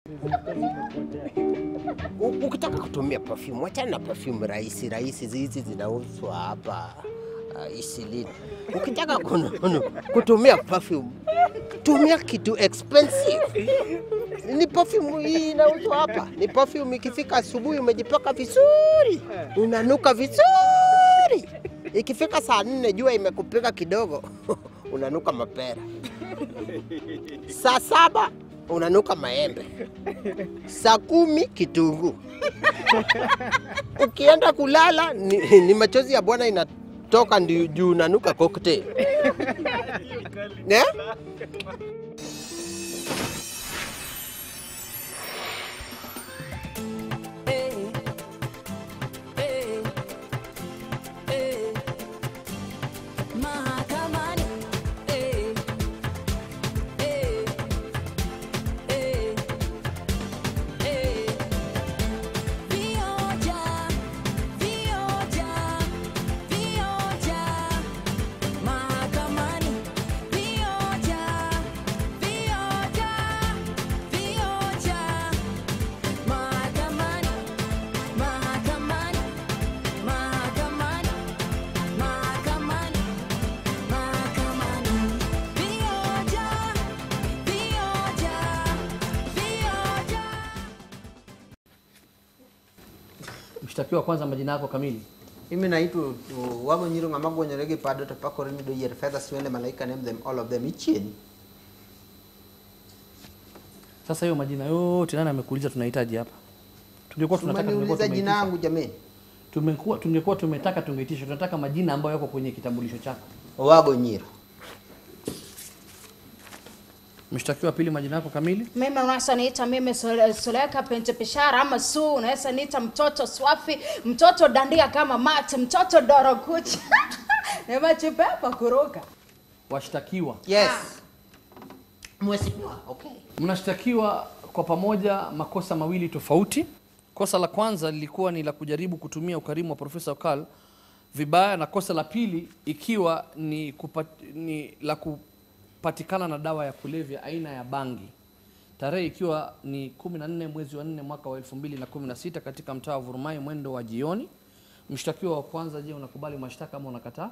U- Ukitaka kutumia perfume, wachana na perfume rahisi rahisi, hizi zinauzwa hapa uh, Isilini. Ukitaka kunu- kutumia perfume, tumia kitu expensive. Ni perfume hii inauzwa hapa, ni perfume. Ikifika asubuhi umejipaka vizuri, unanuka vizuri. Ikifika saa nne jua imekupiga kidogo, unanuka mapera. Saa saba unanuka maembe saa kumi kitunguu. Ukienda kulala ni, ni machozi ya Bwana inatoka ndi- juu unanuka cocktail. Eh? Mahakamani, eh, eh, eh, eh. Vioja, vioja, vioja. Mahakamani, vioja, vioja, vioja. Mahakamani, mahakamani, mahakamani, mahakamani. Mahakamani, vioja, vioja, vioja. Mshtakiwa kwanza, majina yako kamili? Mimi naitwa uh, Wago Nyiro ng'ama gwonyore gi pado to pakore ni do yier fedha siwende malaika name them all of them ichien. Sasa hiyo majina yote nani amekuuliza tunahitaji hapa? Tungekuwa tunataka tungekuwa Umeniuliza jina tumeitisha. yangu jameni. Tumekuwa tungekuwa tumetaka tungeitisha. Tunataka majina ambayo yako kwenye kitambulisho chako. Wago Nyiro. Mshtakiwa pili, majina yako kamili? Mimi unaweza niita mimi Sule- Suleka Pente Pishara ama Su, unaweza niita mtoto Swafi, mtoto dandia kama Mate, mtoto Dorokuchi nimechipepa kuruka. Washtakiwa Yes. Mheshimiwa, okay. mnashtakiwa kwa pamoja makosa mawili tofauti. Kosa la kwanza lilikuwa ni la kujaribu kutumia ukarimu wa Profesa Okal vibaya, na kosa la pili ikiwa ni, kupat, ni la kupatikana na dawa ya kulevya aina ya bangi, tarehe ikiwa ni 14 mwezi wa 4 mwaka wa 2016 katika mtaa wa Vurumai mwendo wa jioni. Mshtakiwa wa kwanza, je, unakubali mashtaka ama unakataa?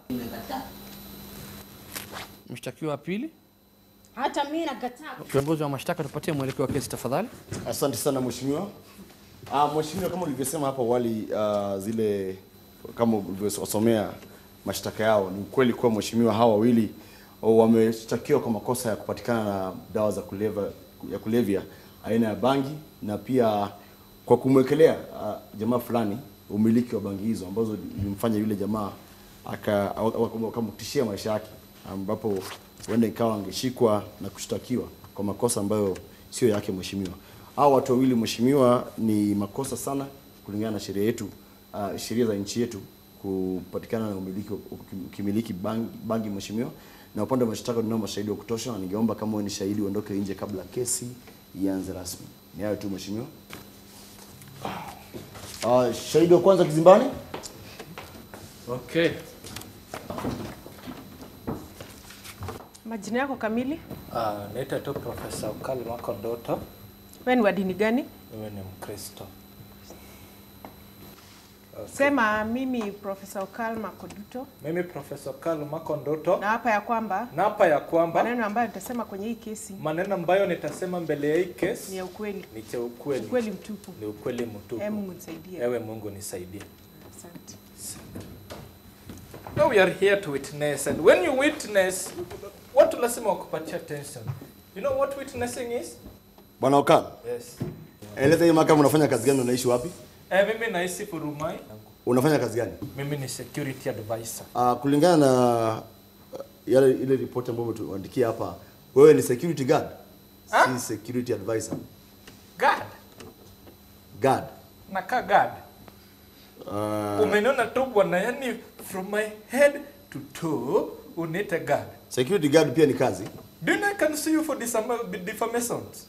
Mshtakiwa wa pili, Hata mimi nakataa. kiongozi wa mashtaka, tupatie mwelekeo wa kesi tafadhali. Asante sana mheshimiwa. Ah, mheshimiwa, kama ulivyosema hapo awali, ah, zile kama ulivyosomea mashtaka yao, ni ukweli kuwa mheshimiwa hawa wawili wameshtakiwa kwa makosa ya kupatikana na dawa za kulevya, ya kulevya aina ya bangi na pia kwa kumwekelea ah, jamaa fulani umiliki wa bangi hizo ambazo ilimfanya yule jamaa aka- aka- akamtishia maisha yake, ambapo huenda ikawa angeshikwa na kushtakiwa kwa makosa ambayo sio yake mheshimiwa. Hao watu wawili mheshimiwa, ni makosa sana kulingana na sheria yetu, uh, sheria za nchi yetu kupatikana na umiliki ukimiliki bangi, bangi mheshimiwa. Na upande wa mashtaka tunao mashahidi wa kutosha, na ningeomba kama wewe ni shahidi uondoke nje kabla kesi ianze rasmi. Ni hayo tu mheshimiwa. Uh, shahidi wa kwanza kizimbani. Okay. Majina yako kamili? Uh, naitwa tu Profesa Ukali Makondoto. Wewe ni wa dini gani? Mimi ni Mkristo. Sema mimi Profesa Okal Makoduto Mimi Profesa Ukali Makondoto na hapa ya kwamba naapa ya kwamba maneno ambayo nitasema kwenye hii kesi maneno ambayo nitasema mbele ya hii ni kesi ya ukweli, ni cha ukweli, ukweli mtupu. ni ukweli mtupu. Ee Mungu nisaidie. Ewe Mungu nisaidie. Asante. Now we are here to witness and when you witness watu lazima wakupatia attention. You know what witnessing is? Bwana Okal, Yes. eleza hii mahakama unafanya kazi gani, unaishi wapi? Eh, mimi naishi Furumai. Unafanya kazi gani? Mimi ni security advisor. Uh, kulingana na uh, yale ile ripoti ambayo umetuandikia hapa, wewe ni security guard, Ah? si security advisor. God. Guard. Nakaa God. Uh, Umeniona tu bwana, yani from my head to toe unaita God. security guard pia ni kazi. Do you know I can sue you for defama- defamations?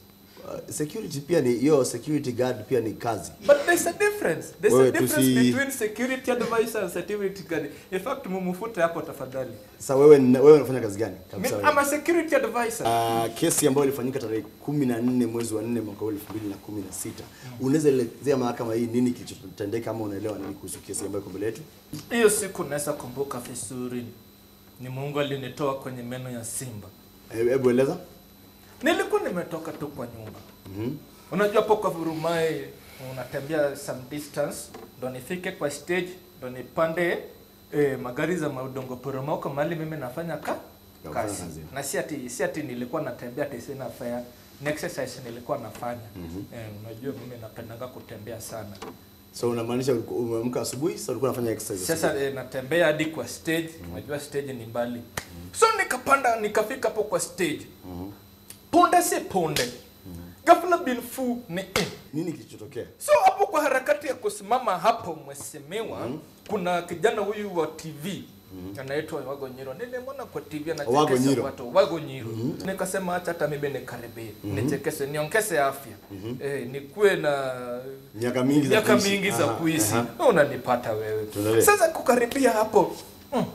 uh, security pia ni hiyo security guard pia ni kazi. But there's a difference. There's Wewe a difference tusi- between security advisor and security guard. In fact, mumufute hapo tafadhali. Sasa wewe ni- wewe unafanya kazi gani? Mi- Kabisa I'm wewe. a security advisor. Uh, kesi ambayo ilifanyika tarehe kumi na nne mwezi wa nne mwaka elfu mbili na kumi na sita unaweza elezea mahakama hii nini kilichotendeka ama unaelewa nini kuhusu kesi ambayo iko mbele yetu? Hiyo siku naweza kumbuka vizuri. Ni Mungu alinitoa kwenye meno ya simba. Eh, Hebu eleza. Nilikuwa nimetoka tu kwa nyumba. Unajua hapo kwa Vurumai unatembea some distance ndo nifike kwa stage ndo nipande eh, magari za maudongo poromoko mahali mimi nafanya ka Unafanya kazi. kazi. Na si ati si ati nilikuwa natembea ati sina fare. Ni exercise nilikuwa nafanya. Eh, unajua mimi napendanga kutembea sana. So unamaanisha ulikuwa- umeamka asubuhi sasa ulikuwa unafanya exercise. Sasa eh, natembea hadi kwa stage, unajua stage ni mbali. So nikapanda nikafika hapo kwa stage. Punde si punde. Ghafla bin fu ni eh. nini kilichotokea? So hapo kwa harakati ya kusimama hapo mheshimiwa, kuna kijana huyu wa TV anaitwa Wago Nyiro. Nilimwona kwa TV Wago anachekesha Nyiro. watu Wago Nyiro. Nikasema acha hata mimi nikaribie, nichekeshe, niongeze afya. Eh, nikuwe na Miaka mingi za miaka kuishi. mingi za Aha, kuishi. aha. Unanipata wewe. Tuendelee. Sasa kukaribia hapo. Mm.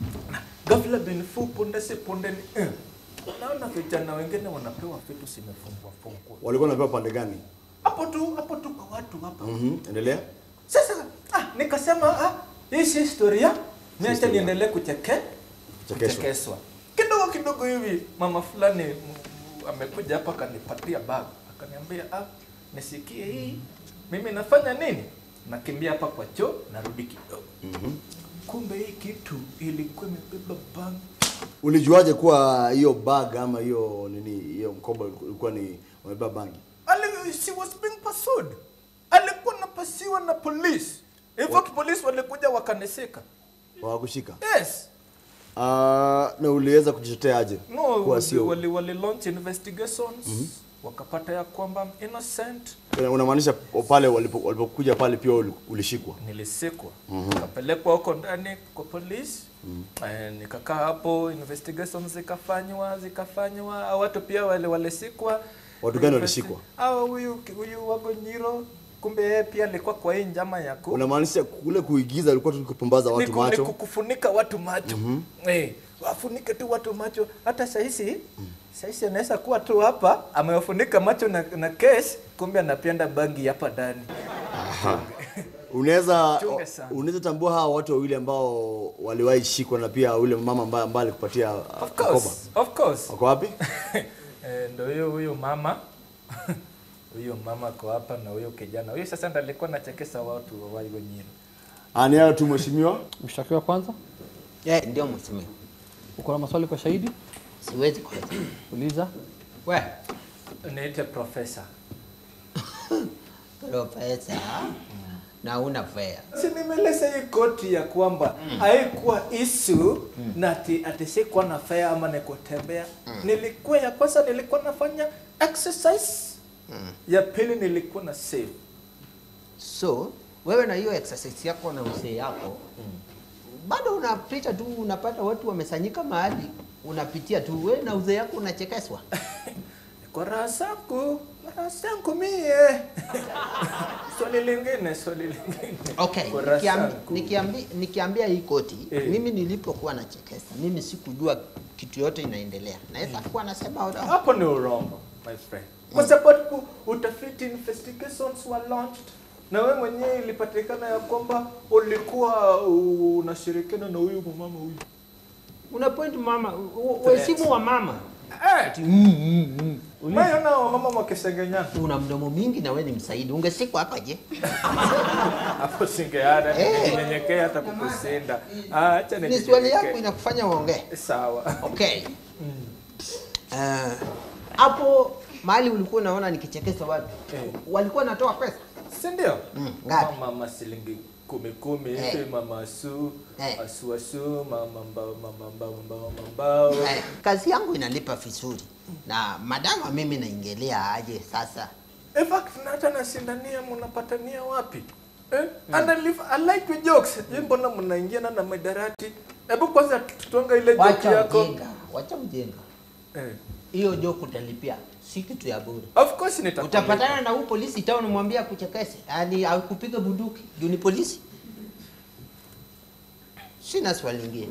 Ghafla bin fu punde si punde ni eh. Naona vijana wengine wanapewa vitu simefungwa fungwa. Walikuwa wanapewa pande gani? Hapo tu hapo tu kwa watu hapa. Mhm, endelea. Sasa ah, nikasema ah, hii si historia, niache historia. niendelee kucheke Chekeshwa. kuchekeswa. Kidogo kidogo hivi mama fulani m- m- amekuja hapa akanipatia bag, akaniambia ah, nisikie hii, mimi nafanya nini? Nakimbia hapa kwa choo, narudi kidogo. Kumbe hii kitu ilikuwa imebeba bag Ulijuaje kuwa hiyo bag ama hiyo nini hiyo mkoba ulikuwa ni wamebeba bangi? Ali, she was being pursued. Alikuwa napasiwa na police. In fact, police walikuja wakanisika. Hawakushika. Yes. Uh, na uliweza kujitetea aje? No, Kuwa wali, sio. wali, wali launch investigations wakapata ya kwamba I'm innocent. Una- Unamaanisha pale walipo- walipokuja pale pia uli- ulishikwa. Nilisikwa nikapelekwa huko ndani kwa polisi eh, nikakaa hapo, investigations zikafanywa zikafanywa, hao watu pia wale walisikwa. Watu gani Investi- walishikwa? Hao huyu huyu Wago Nyiro, kumbe yeye pia alikuwa kwa hii njama ya ku Unamaanisha kule kuigiza ulikuwa tu kupumbaza watu Niku- macho. niku- kufunika watu macho eh, wafunike tu watu macho. Hata sahizi sahizi anaweza kuwa tu hapa amewafunika macho na, na case, kumbe anapenda bangi hapa ndani. Unaweza Chunge sana. unaweza tambua hawa watu wawili ambao waliwahi shikwa na pia yule mama ambaye ambaye alikupatia uh, Of mkoba. course, of course. Wako wapi? Eh, ndo huyo huyo mama huyo mama ko hapa na huyo kijana huyo sasa ndo alikuwa anachekesha watu wa Wago Nyiro. Ah, ni hayo tu mheshimiwa. Mshtakiwa kwanza, Eh, ndio mheshimiwa. uko na maswali kwa shahidi? Siwezi kwanza. Uliza. We, Niite profesa. profesa na una fea. Si nimeleza hii koti ya kwamba haikuwa issue na ati ati sikuwa na fare ama ni kutembea. Nilikuwa ya kwanza nilikuwa nafanya exercise. Ya pili nilikuwa na save. So, wewe na hiyo exercise yako na uzee yako bado unapita tu, unapata watu wamesanyika mahali, unapitia tu, wewe na uzee yako unachekeswa. Kwa raha zangu, raha zangu mie. swali lingine, swali lingine. Okay, Kwa raha nikiambi, zangu. nikiambi, nikiambia hii koti Eh. mimi nilipokuwa nachekesa, mimi sikujua kitu yote inaendelea. Naweza kuwa nasema ora- Hapo ni urongo, my friend. Kwa sababu utafiti investigations were launched na wewe mwenyewe ilipatikana ya kwamba ulikuwa unashirikiana na huyu mama huyu. una point mama, waheshimu wa mama. Eh, Umeona wamama wakisengenyana Una mdomo mingi na wewe ni msaidi, ungesikwa hapa je? hapo, singeada Eh. ninyenyekea hata kukusinda. Ah, Acha Ni swali yako ninyenyekee. inakufanya uongee. Sawa. Okay. Eh, hapo mahali ulikuwa unaona nikichekesha watu Eh. walikuwa natoa pesa Si ndio? Mm, ngapi? Mama shilingi kumi kumi Eh. hivi, mama asu, Eh. asu asu, mama mbao, mama mbao, mbao, mbao. eh, kazi yangu inalipa vizuri na madama mimi naingelea aje sasa In fact, na hata nashindania mnapatania wapi? Eh? And I, live, I like your jokes. Je, mbona mnaingiana na madarati? Hebu kwanza tutonga ile joke wacha yako. mjenga wacha mjenga Eh. hiyo joke utalipia, si kitu ya bure. Of course nitakulipa. Utapatana na huu polisi town, mwambie akuchekeshe, yani akupiga bunduki juu ni polisi. Sina swali lingine.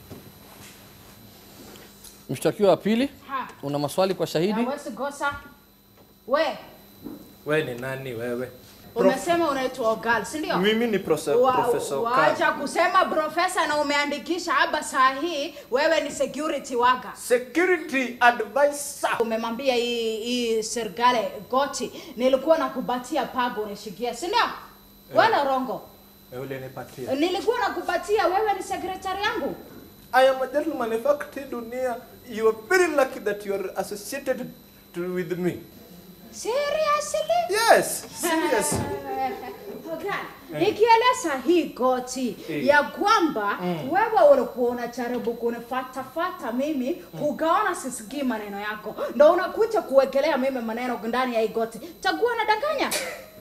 Mshtakiwa wa pili, Ha. una maswali kwa shahidi? Hawezi kosa. We, Wewe ni nani wewe? umesema unaitwa Ogal, si ndio? Mimi ni profe- Wa- Profesa Okal. Waacha kusema profesa na umeandikisha hapa saa hii wewe ni security waga. Security advisor. Umemwambia hii hii serikali goti, nilikuwa nakupatia pago unishikia, si ndio? Wala rongo. Wewe ulinipatia. Nilikuwa nakupatia wewe ni secretary yangu. I am a gentleman. In fact, dunia, you are very lucky that you are associated to, with me. Seriously? Yes, serious. Okay. Ikieleza hii goti Eh. ya kwamba wewe ulikuwa unajaribu kunifatafata mimi ukaona sisikii maneno yako, ndo unakuja kuwekelea mimi maneno ndani ya hii goti, takuwa nadanganya.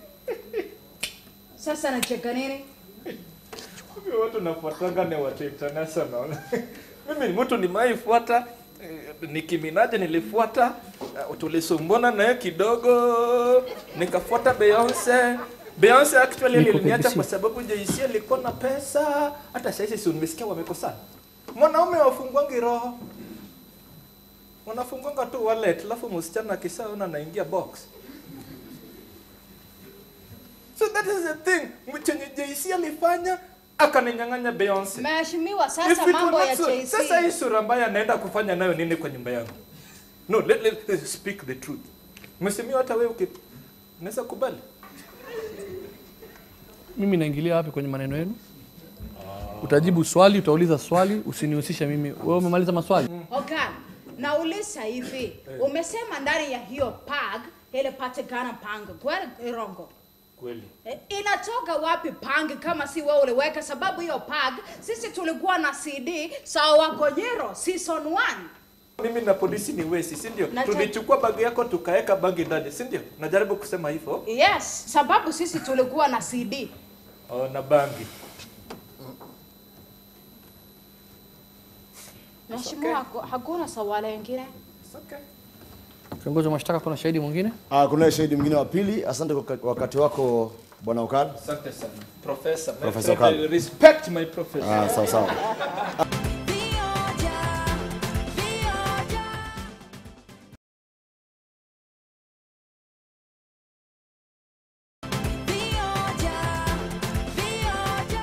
Sasa nacheka nini? Mimi watu nafuatanga ni watu international. Mimi ni mtu nimaifuata Nicki Minaj nilifuata, uh, tulisumbana naye kidogo, nikafuata Beyonce. Beyonce actually Niko aliniacha BBC. kwa sababu Jay-Z alikuwa na pesa. Hata sasa si umesikia wamekosana. Mwanaume wafungwangi roho. Wanafungwanga tu wallet, alafu msichana akisaona anaingia box. So that is the thing. Chenye Jay-Z alifanya akaninyang'anya Beyonce. Mheshimiwa, If sasa it were mambo not ya so- JC. Sasa hii sura mbaya naenda kufanya nayo nini kwa nyumba yangu? No, let, let, let's speak the truth. Mheshimiwa, hata wewe uki unaweza kubali? Mimi naingilia wapi kwenye maneno yenu? Utajibu swali, utauliza swali, usinihusishe mimi. Wewe umemaliza maswali? Okay. Nauliza hivi, umesema ndani ya hiyo pag ile patikana panga kweli rongo? Kweli. Eh, inatoka wapi pang kama si wewe uliweka? Sababu hiyo pag sisi tulikuwa na CD sawa Konyero season 1. Mimi na polisi ni wesi, si ndio? Na- Tulichukua bagi yako tukaweka bagi ndani, si ndio? Najaribu kusema hivyo. Yes, sababu sisi tulikuwa na CD. Oh, na bangi. Mheshimiwa, haku- hakuna swali lingine? It's okay. Kiongozi wa mashtaka, kuna shahidi mwingine? Ah, kuna shahidi mwingine wa pili. Asante kwa kwa wakati wako bwana Okal. Asante sana. Professor, my Professor friend, Okal. I respect my professor. Ah, sawa sawa. Vioja, vioja. Vioja, vioja.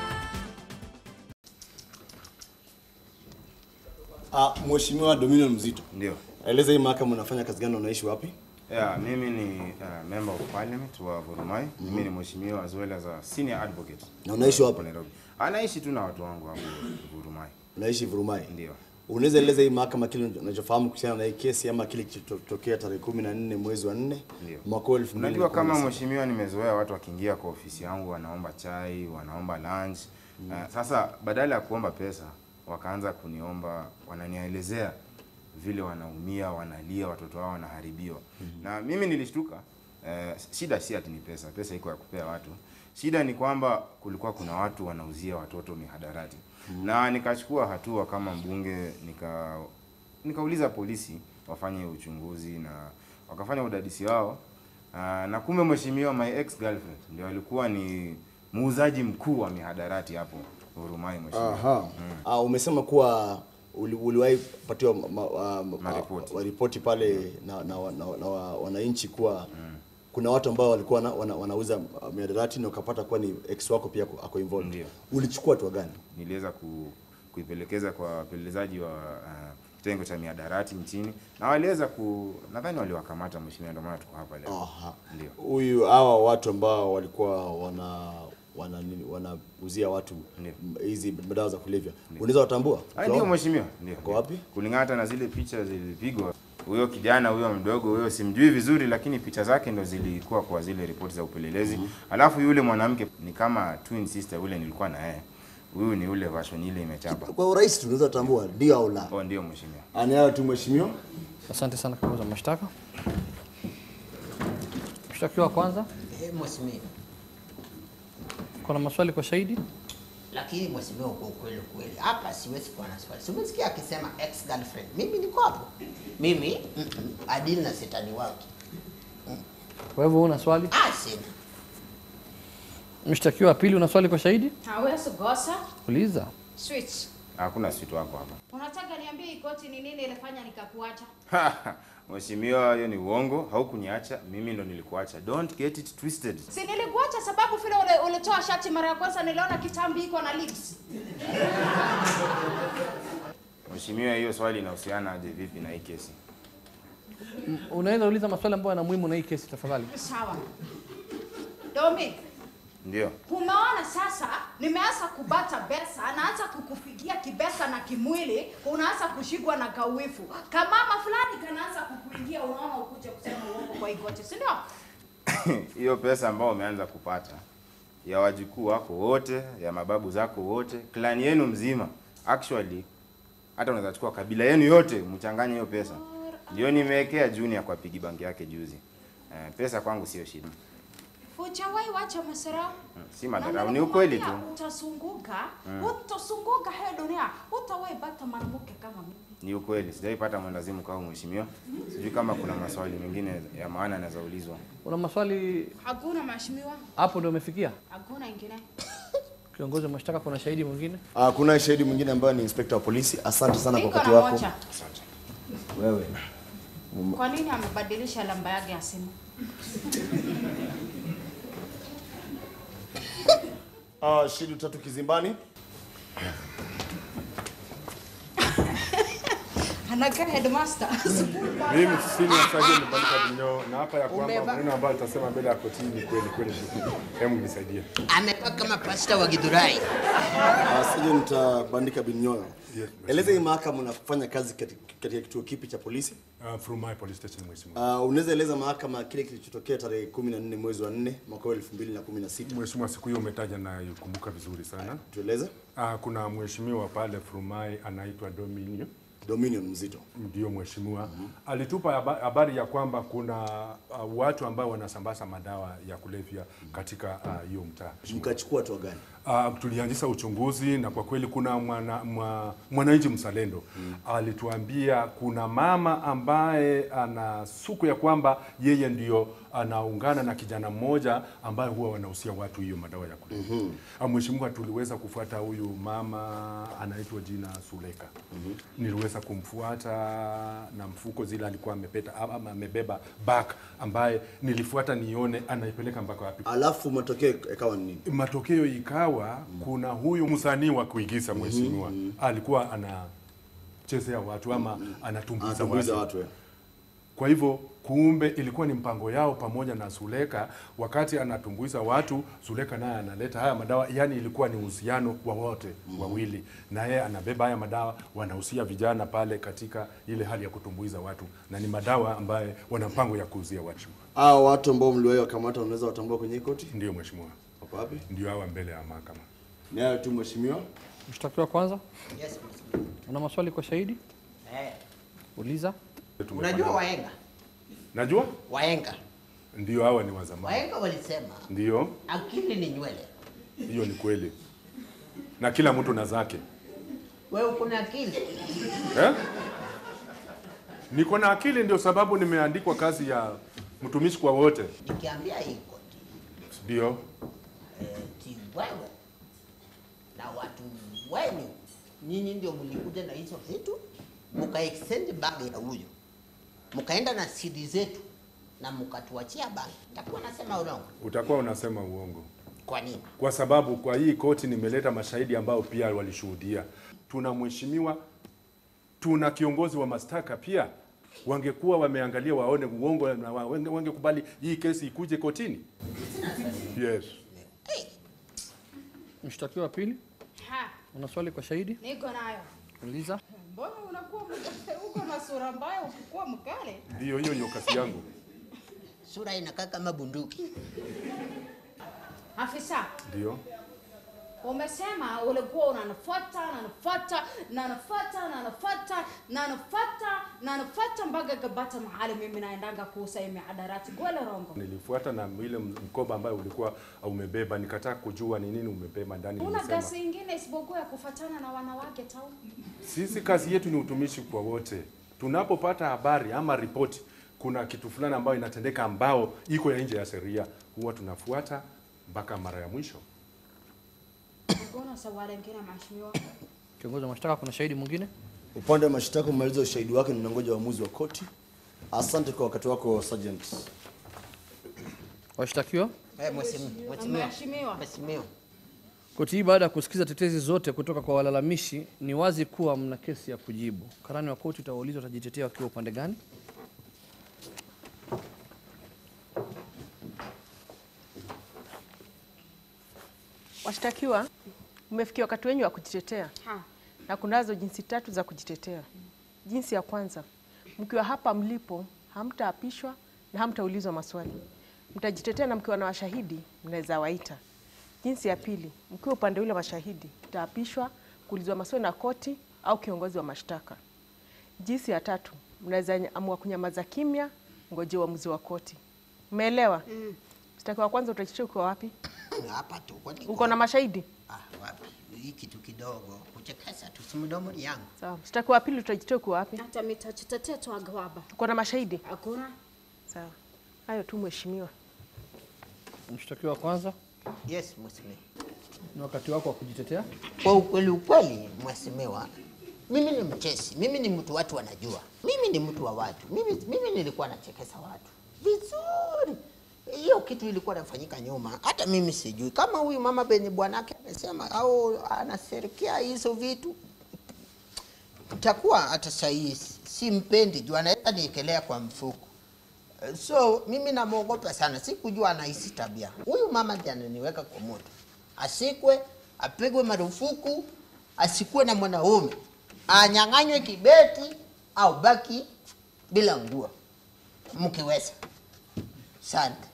Ah, Mheshimiwa Dominion Mzito. Ndio. Eleza hii mahakama unafanya kazi gani na unaishi wapi? Yeah, mimi ni uh, member of parliament wa Vurumai. Mimi ni mheshimiwa as well as a senior advocate. Na unaishi wapi? Hapo Nairobi. Anaishi tu na watu wangu hapo Vurumai. Unaishi Vurumai. Ndio. Unaweza eleza hii mahakama kile unachofahamu kuhusiana na hii kesi ama kile kilichotokea tarehe 14 mwezi wa 4 Ndio. mwaka wa 2017? Unajua kama mheshimiwa, nimezoea watu wakiingia kwa ofisi yangu wanaomba chai, wanaomba lunch. Uh, sasa badala ya kuomba pesa wakaanza kuniomba, wananielezea vile wanaumia, wanalia, watoto wao wanaharibiwa. Na mimi nilishtuka. Uh, shida si ati ni pesa, pesa iko ya kupea watu. Shida ni kwamba kulikuwa kuna watu wanauzia watoto mihadarati. Na nikachukua hatua kama mbunge nika nikauliza polisi wafanye uchunguzi na wakafanya udadisi wao. Uh, na kumbe mheshimiwa my ex girlfriend ndio alikuwa ni muuzaji mkuu wa mihadarati hapo Hurumai mheshimiwa. Aha. Ah, umesema kuwa uli, uliwahi kupatiwa ma- ma- ma- Maripoti. wa- ripoti pale na, na, na, na, na wa- wananchi kuwa kuna watu ambao walikuwa wana, wana, wanauza uh, mihadarati na ukapata kuwa ni ex wako pia ako- ako involved. Ndio. Ulichukua hatua gani? Niliweza ku, kuipelekeza kwa wapelelezaji wa uh, kitengo cha mihadarati nchini na waliweza ku nadhani waliwakamata mheshimiwa, ndio maana tuko hapa leo. Aha. Ndio. Huyu hawa watu ambao walikuwa wana wana nini wanauzia watu Ndio. m- hizi madawa za kulevya. Unaweza watambua? Ah, Ndio mheshimiwa, ndio. Kwa ndio. wapi? Kulingana hata na zile picha zilipigwa, huyo kijana huyo mdogo huyo simjui vizuri, lakini picha zake ndo zilikuwa kwa zile ripoti za upelelezi. Alafu yule mwanamke ni kama twin sister yule nilikuwa na yeye. Huyu ni ule version ile imechapa. Kwa urahisi tunaweza watambua ndio au la. Oh, ndio mheshimiwa. Anayo tu mheshimiwa. Asante sana kiongozi wa mashtaka. Mshtakiwa wa kwanza, Eh, mheshimiwa. kuna maswali kwa shahidi? Lakini mheshimiwa, kwa ukweli kweli, hapa siwezi kuwa na swali. Simesikia akisema ex girlfriend. Mimi niko hapo. Mimi mm, mm, adili na shetani wake. Kwa hivyo una swali? Ah, sina. Mshtakiwa wa pili, una swali kwa shahidi? Hawezi gosa. Uliza. Switch. Hakuna sweet wako hapa. Unataka niambie hii koti ni nini ilifanya nikakuacha? Mheshimiwa, hiyo ni uongo. Haukuniacha, mimi ndo nilikuacha. Don't get it twisted. Si nilikuacha sababu vile ule, ulitoa shati mara ya kwanza niliona kitambi iko na lips. Mheshimiwa, hiyo swali inahusiana aje vipi na hii kesi? M- Unaweza uliza maswali ambayo yana muhimu na hii kesi tafadhali. Sawa. Domi, Ndio. umeona sasa nimeanza kubata pesa, naanza kukufikia kibesa na kimwili, unaanza kushikwa na kawifu. Kamama fulani kanaanza kukuingia, unaona ukuje kusema uongo kwa hii koti, si ndio? hiyo pesa ambayo umeanza kupata ya wajukuu wako wote, ya mababu zako wote, klani yenu mzima, actually hata unaweza chukua kabila yenu yote mchanganye hiyo pesa. Ndio nimewekea Junior kwa pigi bank yake juzi. Eh, pesa kwangu sio shida. Hujawahi wacha masarau. Hmm, Si madharau, ni ukweli tu. Utasunguka, utasunguka hii dunia, utawahi pata mwanamke kama mimi. Ni ukweli, sijaipata mwendazimu kama mheshimiwa. Sijui kama kuna maswali mengine ya maana yanaweza ulizwa. Una maswali Hakuna mheshimiwa, hapo ndio umefikia? hakuna ingine. Kiongozi wa mashtaka, kuna shahidi mwingine? Uh, kuna shahidi mwingine ambaye ni inspector wa polisi. Asante sana kwa Niko wakati na wako. moja. Wewe Kwa nini amebadilisha namba yake ya simu? uh, shahidi tatu kizimbani. Anakaa headmaster. Mimi senior sergeant Balika Binyo na hapa ya kwamba maneno ambayo tutasema mbele ya kotini ni kweli kweli. Hebu nisaidie. Amepaka kama pasta wa Githurai. Uh, Sergeant uh, Bandika Binyoyo. Yes, Eleza hii mahakama unafanya kazi katika katika kituo kipi cha polisi? Uh, from my police station mheshimiwa. Uh, unaweza eleza mahakama kile kilichotokea tarehe 14 mwezi wa 4 mwaka wa 2016. Mheshimiwa, siku hiyo umetaja na ikumbuka vizuri sana. Tueleze. Uh, kuna mheshimiwa pale Frumai anaitwa Dominio Dominion mzito. ndio mheshimiwa alitupa haba- habari ya kwamba kuna uh, watu ambao wanasambaza madawa ya kulevya katika uh, hiyo mtaa. Mkachukua hatua gani? Uh, tulianzisha uchunguzi na kwa kweli kuna mwana, mwa, mwananchi mzalendo mm. alituambia kuna mama ambaye ana suku ya kwamba yeye ndio anaungana na kijana mmoja ambaye huwa wanahusia watu hiyo madawa ya kulevya. Mm-hmm. Mheshimiwa, tuliweza kufuata huyu mama anaitwa jina Suleka. Mm-hmm. Niliweza kumfuata na mfuko zile alikuwa amepeta ama amebeba bag ambaye nilifuata nione anaipeleka mpaka wapi Alafu matokeo ikawa ni nini? matokeo ikawa kuna huyu msanii wa kuigiza mheshimiwa alikuwa anachezea watu ama anatumbuiza Anatumbuiza watu. watu. eh. Kwa hivyo kumbe ilikuwa ni mpango yao pamoja na Suleka, wakati anatumbuiza watu, Suleka naye analeta haya madawa, yani ilikuwa ni uhusiano wa wote wawili, na yeye anabeba haya madawa, wanahusia vijana pale katika ile hali ya kutumbuiza watu, na ni madawa ambaye wana mpango ya kuuzia watu. Hao watu ambao mliwahi wakamata unaweza watambua kwenye hii koti? Ndio mheshimiwa, Wako wapi? ndio hawa mbele ya mahakama. Ni hayo tu mheshimiwa. Mshtakiwa kwanza, Yes, mheshimiwa. una maswali kwa shahidi? Eh, Uliza. unajua wahenga? Najua Wahenga. ndio hawa ni wa zamani. Wahenga walisema Ndio, akili ni nywele. hiyo ni kweli, na kila mtu na zake Wewe uko na akili? eh? Niko na akili, ndio sababu nimeandikwa kazi ya mtumishi kwa wote. Nikiambia hii koti Ndio, eh, ti wewe na watu wenu nyinyi ndio mlikuja na hizo vitu mka extend bag ya huyo mkaenda na CD zetu na mkatuachia bag, takuwa nasema urongo. utakuwa unasema uongo, Kwa nini? kwa sababu kwa hii koti nimeleta mashahidi ambao pia walishuhudia. Tuna mheshimiwa, tuna kiongozi wa mashtaka pia, wangekuwa wameangalia waone uongo na wa- wange- wangekubali hii kesi ikuje kotini. Yes. Mshtakiwa wa pili, Ha, una swali kwa shahidi? niko nayo. Uliza. Mbona unakuwa mk- uko na sura mbaya ukikuwa mkale? Ndio, hiyo ndio kazi yangu. Sura inakaa kama bunduki. Afisa, Ndio. Umesema ulikuwa unanifuata nanifuata nanifuata nanifuata nanifuata nanifuata mpaka kabata mahali mimi naendanga kuuza hii mihadarati. Kweli rongo? Nilifuata na ile mkoba ambayo ulikuwa umebeba, nikataka kujua ni nini umebeba ndani. Una Nilisema gasi ingine isipokuwa ya kufuatana na wanawake tau? sisi kazi yetu ni utumishi kwa wote. Tunapopata habari ama ripoti, kuna kitu fulani ambayo inatendeka ambao iko ya nje ya sheria, huwa tunafuata mpaka mara ya mwisho. Kuna swali lingine mheshimiwa? Kiongozi wa mashtaka, kuna shahidi mwingine? Upande wa mashtaka umemaliza ushahidi wake, ninangoja uamuzi wa koti. Asante kwa wakati wako Sergeant. Washtakiwa, Eh, mheshimiwa. Mheshimiwa. Mheshimiwa. Mheshimiwa. koti hii baada ya kusikiza tetezi zote kutoka kwa walalamishi, ni wazi kuwa mna kesi ya kujibu. Karani wa koti utawaulizwa watajitetea wakiwa upande gani? Washtakiwa, mmefikia wakati wenyu wa kujitetea Ha. na kunazo jinsi tatu za kujitetea. Jinsi ya kwanza, mkiwa hapa mlipo hamtaapishwa na hamtaulizwa maswali, mtajitetea na mkiwa na washahidi mnaweza waita. Jinsi ya pili, mkiwa upande ule wa mashahidi mtaapishwa, kuulizwa maswali na koti au kiongozi wa mashtaka. Jinsi ya tatu, mnaweza amua kunyamaza kimya, ngoje uamuzi wa koti. Umeelewa? Mm. Mshtakiwa wa kwanza utajitetea ukiwa wapi? hapa tu kwani Uko na mashahidi? ah, wapi hii kitu kidogo kuchekesa tu si mdomo yangu Sawa. Mshtakiwa wa pili utajitetea ukiwa wapi? Hata mitajitetea tu agwaba. Uko na mashahidi? Hakuna? Sawa. Hayo tu mheshimiwa. Mshtakiwa wa kwanza, yes mheshimiwa ni wakati wako wa kujitetea. kwa ukweli ukweli mheshimiwa mimi ni mchesi mimi ni mtu watu wanajua mimi ni mtu wa watu mimi, mimi nilikuwa nachekesa watu vizuri hiyo kitu ilikuwa inafanyika nyuma hata mimi sijui kama huyu mama benye bwanake amesema au anaserikia hizo vitu itakuwa hata sahii simpendi juu anaweza niekelea kwa mfuko so mimi namwogopa sana sikujua anahisi tabia huyu mama ndiye ananiweka kwa moto asikwe apigwe marufuku asikuwe na mwanaume anyang'anywe kibeti au baki bila nguo mkiweza sante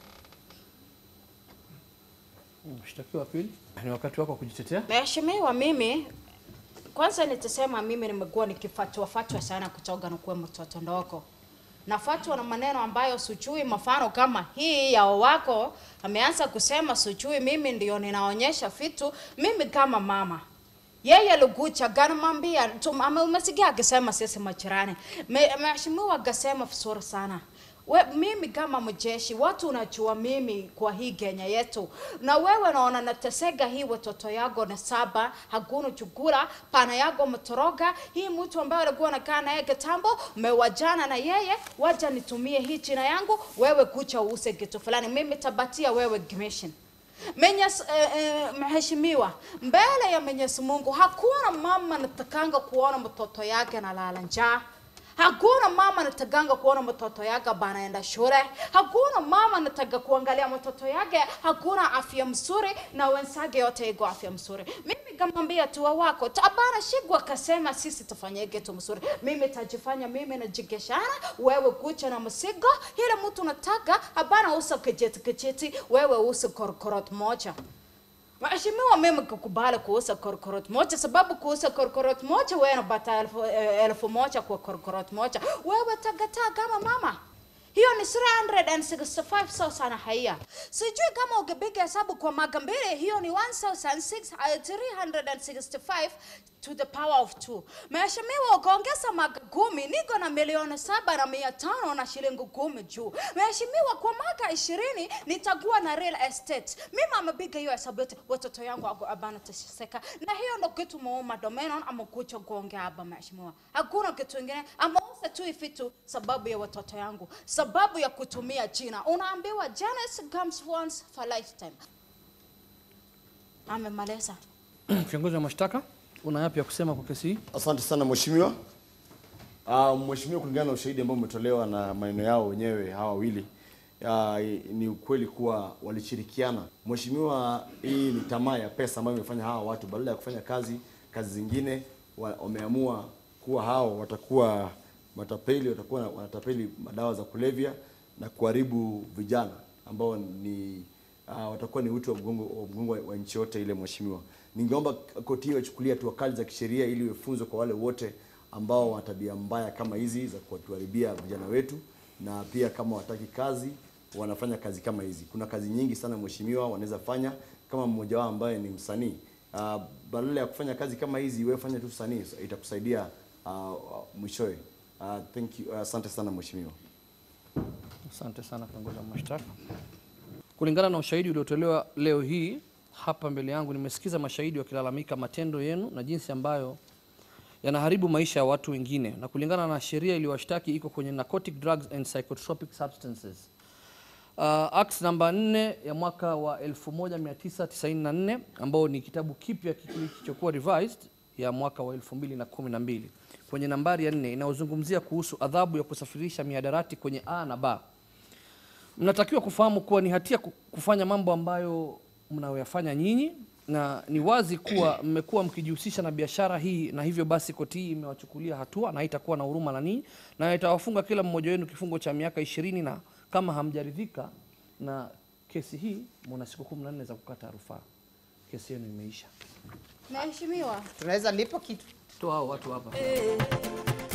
Mshtakiwa wa pili, ni wakati wako wa kujitetea. Mheshimiwa, mimi kwanza nitasema mimi nimekuwa nikifatwa fatwa sana kutoka nikuwe mtoto ndogo nafatwa na maneno ambayo sijui, mfano kama hii ya wako ameanza kusema sijui, mimi ndio ninaonyesha vitu. Mimi kama mama yeye alikuja ganamwambia, umesikia akisema sisi majirani. Me- Mheshimiwa akasema vizuri sana We, mimi kama mjeshi watu unajua mimi kwa hii Kenya yetu, na wewe naona nateseka hii watoto yako na saba, hakuna chukula, pana yako mtoroga. Hii mtu ambaye alikuwa anakaa naye kitambo, umewajana na yeye, wacha nitumie hii jina yangu, wewe kucha uuse kitu fulani, mimi tabatia wewe commission. Mwenyezi eh, eh, mheshimiwa, mbele ya Mwenyezi Mungu hakuna mama anatakanga kuona mtoto yake analala njaa. Hakuna mama anatakanga kuona mtoto yake banaenda shule. Hakuna mama anataka kuangalia mtoto yake hakuna afya mzuri na wenzake yote iko afya mzuri. Mimi kamwambia tu wako tabana shigwa akasema sisi tufanye kitu mzuri. Mimi tajifanya mimi najigeshana, wewe kucha na msigo. Ile mtu nataka hapana usa kijeti kijeti, wewe usa korokorot moja. Mheshimiwa, mimi kukubali kuuza korokorot moja sababu kuuza korokorot moja wewe unapata elfu, eh, elfu moja kwa korokorot moja. Wewe tagataa kama mama. Hiyo ni 365 sawa sana haya. Sijui kama ukipiga hesabu kwa maka mbili hiyo ni 1365 to the power of 2. Mheshimiwa, ukaongeza maka kumi, niko na milioni saba na mia tano na shilingi kumi juu. Mheshimiwa, kwa mwaka ishirini nitakuwa na real estate. Mimi amepiga hiyo hesabu yote, watoto yangu wako abana teseka, na hiyo ndo kitu muuma domenon amekuja kuongea hapa mheshimiwa. Hakuna kitu kingine, ameuza tu vitu sababu ya watoto yangu, sababu ya kutumia jina. Unaambiwa Janice comes once for lifetime. Amemaliza. Kiongozi wa mashtaka, una yapi ya kusema kwa kesi hii? Asante sana mheshimiwa. Uh, mheshimiwa, kulingana na ushahidi ambao umetolewa na maneno yao wenyewe hawa wawili uh, ni ukweli kuwa walishirikiana. Mheshimiwa, hii ni tamaa ya pesa ambayo imefanya hawa watu badala ya kufanya kazi kazi zingine wa- wameamua kuwa hao watakuwa matapeli, watakuwa na- wanatapeli madawa za kulevya na kuharibu vijana ambao ni uh, watakuwa ni uti wa mgongo wa mgongo wa, wa nchi yote ile. Mheshimiwa, ningeomba koti hiyo ichukulie hatua kali za kisheria ili iwe funzo kwa wale wote ambao wana tabia mbaya kama hizi za kutuharibia vijana wetu, na pia kama wataki kazi wanafanya kazi kama hizi. Kuna kazi nyingi sana mheshimiwa, wanaweza fanya kama mmoja wao ambaye ni msanii uh, badala ya kufanya kazi kama hizi, wewe fanya tu usanii, itakusaidia uh, uh, mwishowe. Uh, thank you, asante sana mheshimiwa. Asante sana kiongozi wa mashtaka. Kulingana na ushahidi uliotolewa leo hii hapa mbele yangu, nimesikiza mashahidi wakilalamika matendo yenu na jinsi ambayo yanaharibu maisha ya watu wengine, na kulingana na sheria iliyowashtaki iko kwenye Narcotic Drugs and Psychotropic Substances uh, Act namba 4 ya mwaka wa 1994 ambao ni kitabu kipya kilichokuwa revised ya mwaka wa 2012 kwenye nambari ya 4 inayozungumzia kuhusu adhabu ya kusafirisha mihadarati kwenye A na B. Mnatakiwa kufahamu kuwa ni hatia ku- kufanya mambo ambayo mnayoyafanya nyinyi, na ni wazi kuwa mmekuwa mkijihusisha na biashara hii, na hivyo basi koti hii imewachukulia hatua na haitakuwa na huruma na ninyi, na itawafunga kila mmoja wenu kifungo cha miaka ishirini, na kama hamjaridhika na kesi hii, muna siku kumi na nne za kukata rufaa. Kesi yenu imeisha. Mheshimiwa, Tunaweza lipo kitu. Toa hao watu hapa. Eh,